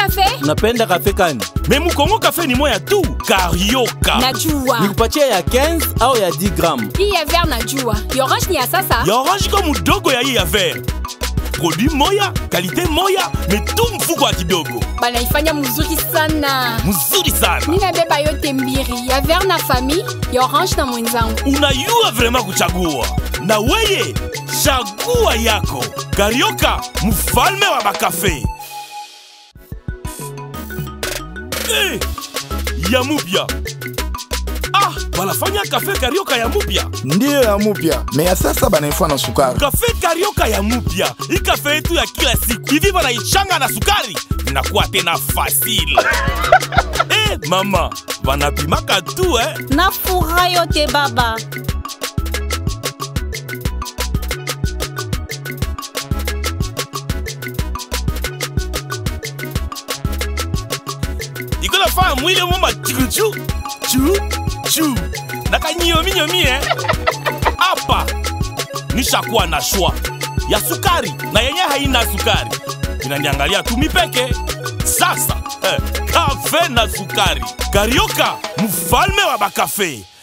kafe Unapenda kafe kani? me mukongo kafe ni moya tu karioka najua Nikupatie ya 15 au ya 10 gram? hii ya ver najua ya orange ni ya sasa ya orange ko mudogo ya hii ya ver produit moya kalite moya me tu mfuko wa kidogo banaifanya mzuri sana mzuri sana mi nabeba yote mbiri ya ver na famille ya orange na mwenzangu unayua vrema kuchagua na weye chagua yako karioka mfalme wa bakafe eh, ya mupya ah banafanya kafe karioka ya mupya ndiyo ya mupya me ya sasa banaifua na sukari kafe karioka ya mupya hii kafe yetu ya kila siku hivi banaichanga na sukari inakuwa tena fasile eh, mama banapimaka tu eh. na furaha yote baba ikola faa mwili moma chuchu chu chu nakanyominyomi eh. apa nishakuwa na shwa ya sukari na yenye haina sukari inaniangalia tu mipeke sasa eh, kafe na sukari karioka mfalme wa bakafe